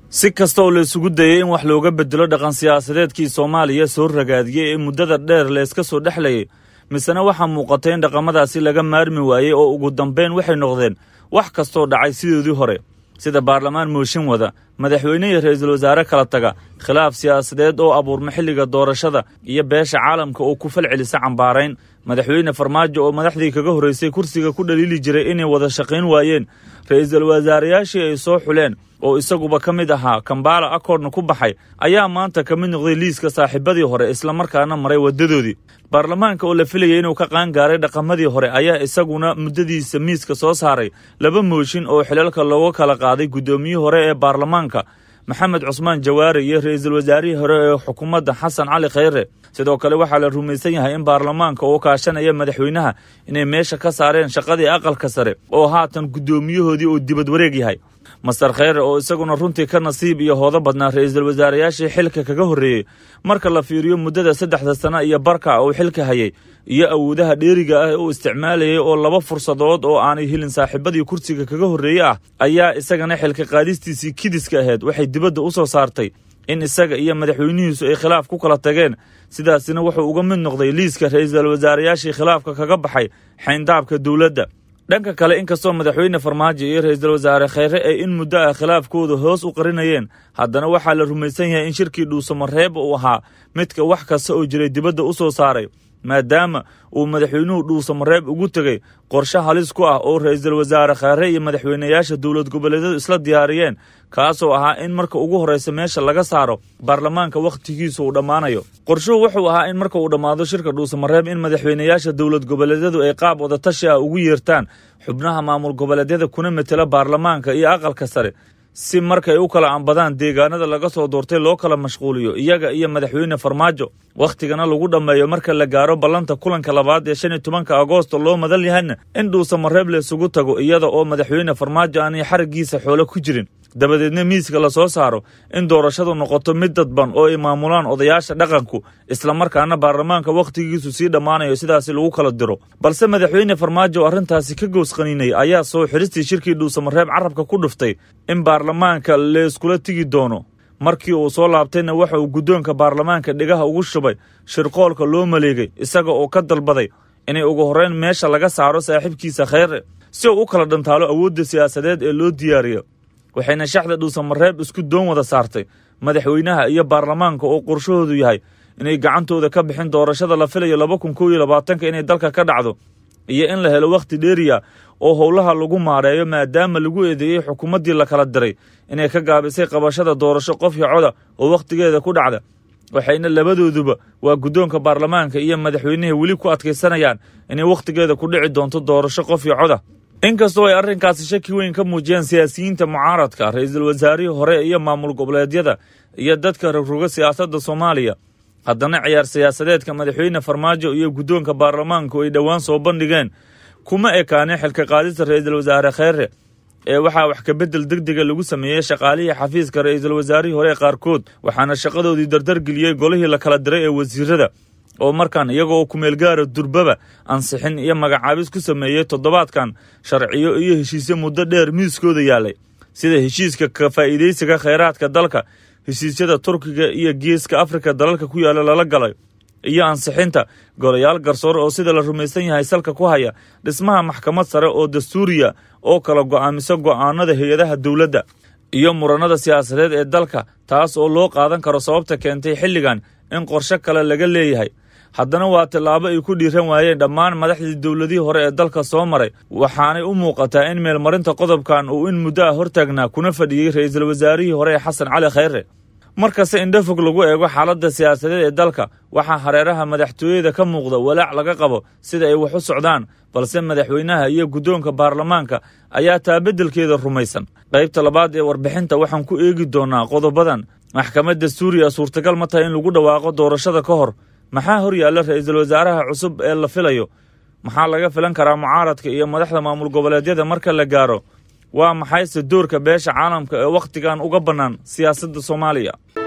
si kasta oo la isugu dayay in wax looga bedelo dhaqan siyaasadeedkii soomaaliya soo ragaadiyey ee muddada dheer layska soo dhexlayay misena waxaa muuqatay in dhaqamadaasi laga maarmi waayey oo ugu dambayn waxay noqdeen wax kastoo dhacay sidoodii hore sida baarlamaan mooshin wada madaxweyne iyo ra-iisul wasaare kala taga khilaaf siyaasadeed oo abuurma xilliga doorashada iyo beesha caalamka oo ku fal celisa cambaarayn madaxweyne farmaajo oo madaxdii kaga horraysay kursiga ku dhaliili jiray inay wada shaqayn waayeen ra-iisul wasaarayaashii ay soo xuleen oo isaguba ka mid ahaa kambaala akoodna ku baxay ayaa maanta ka mid noqday liiska saaxiibadii hore islamarkaana maray waddadoodii baarlamaanka oo la filayay inuu ka qaangaaray dhaqamadii hore ayaa isaguna muddadiisa miiska soo saaray laba mooshin oo xilalka looga kala qaaday guddoomiyihii hore ee baarlamaanka maxamed cusmaan jawaare iyo ra-iisul wasaarihii hore ee xukuumadda xasan cali khayre sidoo kale waxaa la rumaysan yahay in baarlamaanka oo kaashanaya madaxweynaha inay meesha ka saareen shaqadii aqalka sare oo haatan guddoomiyahoodii uu dibad wareeg yahay master kheyre oo isaguna runtii ka nasiib iyo hoodo badnaa ra-iisul wasaarayaashii xilka kaga horreeyey marka la fiiriyo muddada saddexda sano iyo barka uu xilka hayay iyo awoodaha dheeriga ah uu isticmaalayay oo laba fursadood oo aanay helin saaxiibadii kursiga kaga horreeye ah ayaa isagana xilka qaadistiisii kidiska ahayd waxay dibadda u soo saartay in isaga iyo madaxweynihiisu ay khilaaf ku kala tageen sidaasina wuxuu uga mid noqday liiska ra-iisul wasaarayaashii khilaafka kaga baxay xayndaabka dowladda dhanka kale inkastoo madaxweyne farmaajo iyo ra-iisul wasaare kheyre ay in muddo ah khilaafkooda hoos u qarinayeen haddana waxaa la rumaysan yahay in shirkii dhuusamareeb uu ahaa midka wax kasta oo jiray dibadda u soo saaray maadaama uu madaxweynuhu dhuusamareeb ugu tegey qorshe halis ku ah oo ra-iisul wasaare kheyre iyo madaxweynayaasha dowlad goboleedyadu isla diyaariyeen kaasoo ahaa in marka ugu horraysa meesha laga saaro baarlamaanka wakhtigiisu uu dhammaanayo qorshuhu wuxuu ahaa in marka uu dhammaado shirka dhuusamareeb in madaxweynayaasha dowlad goboleedyadu ay qaab wadatashi ah ugu yeertaan xubnaha maamul goboleedyada kuna metela baarlamaanka iyo aqalka sare si markay u kala ambadaan deegaanada laga soo doortay loo kala mashquuliyo iyaga iyo madaxweyne farmaajo wakhtigana lagu dhammeeyo marka la gaaro ballanta kulanka labaad ee shan iyo tobanka agoosto loo madal yahayna in dhuusamareeb laysugu tago iyada oo madaxweyne farmaajo aanay xariggiisa xoolo ku jirin dabadeedna miiska la soo saaro in doorashadu noqoto mid dadban oo ay maamulaan odayaasha dhaqanku islamarkaana baarlamaanka wakhtigiisu sii dhammaanayo sidaasi lagu kala diro balse madaxweyne farmaajo arrintaasi ka goosqaniinay ayaa soo xiristii shirkii dhuusamareeb carabka ku dhuftay in baarlamaanka layskula tigi doono markii uu soo laabtayna waxa uu guddoonka baarlamaanka dhigaha ugu shubay shirqoolka loo maleegay isaga oo ka dalbaday inay ugu horrayn meesha laga saaro saaxiibkiisa kheyre si uu u kala dhantaalo awoodda siyaasadeed ee loo diyaariyo waxayna shaxda dhuusamareeb isku doon wada saartay madaxweynaha iyo baarlamaanka oo qorshahoodu yahay inay gacantooda ka bixin doorashada la filayo laba kun kow iyo labaatanka inay dalka ka dhacdo iyo in la helo wakhti dheeriya oo howlaha lagu maareeyo maadaama lagu eedeeyey xukuumaddii la kala diray inay ka gaabisay qabashada doorasho qofkii coda oo wakhtigeeda ku dhacda waxayna labadooduba waa guddoonka baarlamaanka iyo madaxweynaha weli ku adkaysanayaan inay wakhtigeeda ku dhici doonto doorasho qofkii coda inkastoo ay arrinkaasi shaki weyn ka muujiyeen siyaasiyiinta mucaaradka ra-iisul wasaarihii hore iyo maamul goboleedyada iyo dadka rogroga siyaasadda soomaaliya haddana ciyaar siyaasadeedka madaxweyne farmaajo iyo guddoonka baarlamaanku ay dhowaan soo bandhigeen kuma ekaaneen xilka qaadista ra-iisul wasaare kheyre ee waxaa wax kabedel deg dega lagu sameeyey shaqaalihii xafiiska ra-iisul wasaarihii hore qaarkood waxaana shaqadoodii dardargeliyey golihii la kala diray ee wasiirada oo markaan iyagoo kumeelgaara durbaba ansixin iyo magacaabis ku sameeyey toddobaadkan sharciyo iyo heshiisyo muddo dheer miiskooda yaalay sida heshiiska ka faa'iidaysiga kheyraadka dalka heshiisyada turkiga iyo geeska afrika dalalka ku yaala lala galay iyo ansixinta golayaal garsoor oo sida la rumaysan yahay salka ku haya dhismaha maxkamad sare oo dastuuriya oo kala go'aamisa go'aanada hay-adaha dowladda iyo muranada siyaasadeed ee dalka taas oo loo qaadan karo sababta keentay xilligan in qorshe kale laga leeyahay haddana waa tallaabo ay ku dhiiran waayeen dhammaan madaxdii dowladihii hore ee dalka soo maray waxaanay u muuqataa in meelmarinta qodobkan uu in muddo ah hortaagnaa kuna fadhiyey ra-iisul wasaarihii hore ee xasan cali kheyre markasta indhafog lagu eego xaaladda siyaasadeed ee dalka waxaa hareeraha madaxtooyada ka muuqda walaac laga qabo sida ay wax u socdaan balse madaxweynaha iyo guddoonka baarlamaanka ayaa taa beddelkeeda rumaysan qaybta labaad ee warbixinta waxaan ku eegi doonaa qodobadan maxkamadda suuriya suurtagal ma tahay in lagu dhawaaqo doorashada ka hor maxaa hor yaalla ra-iisul wasaaraha cusub ee la filayo maxaa laga filan karaa mucaaradka iyo madaxda maamul goboleedyada marka la gaaro waa maxayse doorka beesha caalamka ee wakhtigan uga bannaan siyaasadda soomaaliya